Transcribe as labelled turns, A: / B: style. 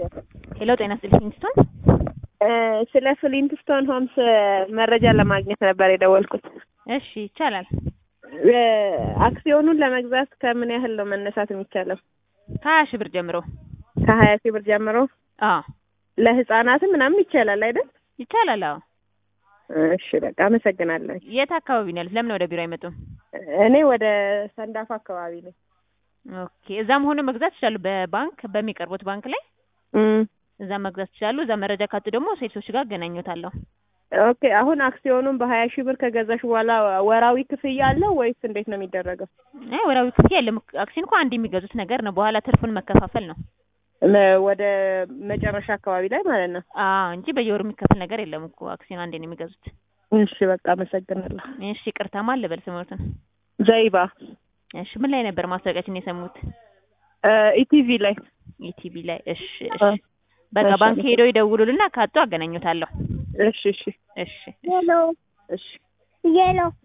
A: ሄሎ ጤና ይስጥልኝ ስቶን
B: ስለ ፍሊንትስቶን ሆምስ መረጃ ለማግኘት ነበር የደወልኩት።
A: እሺ ይቻላል።
B: አክሲዮኑን ለመግዛት ከምን ያህል ነው መነሳት የሚቻለው?
A: ከሀያ ሺህ ብር ጀምሮ
B: ከሀያ ሺህ ብር ጀምሮ
A: አዎ
B: ለህፃናትም ምናምን ይቻላል አይደል?
A: ይቻላል። አዎ
B: እሺ በቃ አመሰግናለሁ።
A: የት አካባቢ ነው ያሉት? ለምን ወደ ቢሮ አይመጡም?
B: እኔ ወደ ሰንዳፋ አካባቢ ነኝ።
A: ኦኬ እዛም ሆነ መግዛት ይችላሉ። በባንክ በሚቀርቡት ባንክ ላይ
B: እም፣
A: እዛ መግዛት ይችላሉ። እዛ መረጃ ካጡ ደግሞ ሴቶች ጋር አገናኙታለሁ።
B: ኦኬ አሁን አክሲዮኑን በሀያ ሺህ ብር ከገዛሽ በኋላ ወራዊ ክፍያ አለው ወይስ እንዴት ነው የሚደረገው?
A: አይ ወራዊ ክፍያ የለም። አክሲዮን እኮ አንድ የሚገዙት ነገር ነው። በኋላ ትርፉን መከፋፈል ነው።
B: መ- ወደ መጨረሻ አካባቢ ላይ ማለት ነው።
A: አዎ እንጂ በየወሩ የሚከፍል ነገር የለም እኮ አክሲዮን አንዴ ነው የሚገዙት።
B: እሺ በቃ አመሰግናለሁ።
A: እሺ ይቅርታ ማን ልበል ስሞትን?
B: ዘይባ
A: እሺ ምን ላይ ነበር ማስታወቂያችን የሰሙት?
B: ኢቲቪ ላይ
A: ኢቲቪ ላይ። እሺ እሺ
B: አ፣
A: በቃ
B: እሺ፣
A: ባንክ ሄደው ይደውሉልና ካጡ አገናኙታለሁ።
B: እሺ እሺ
A: እሺ
B: ሄሎ እሺ ሄሎ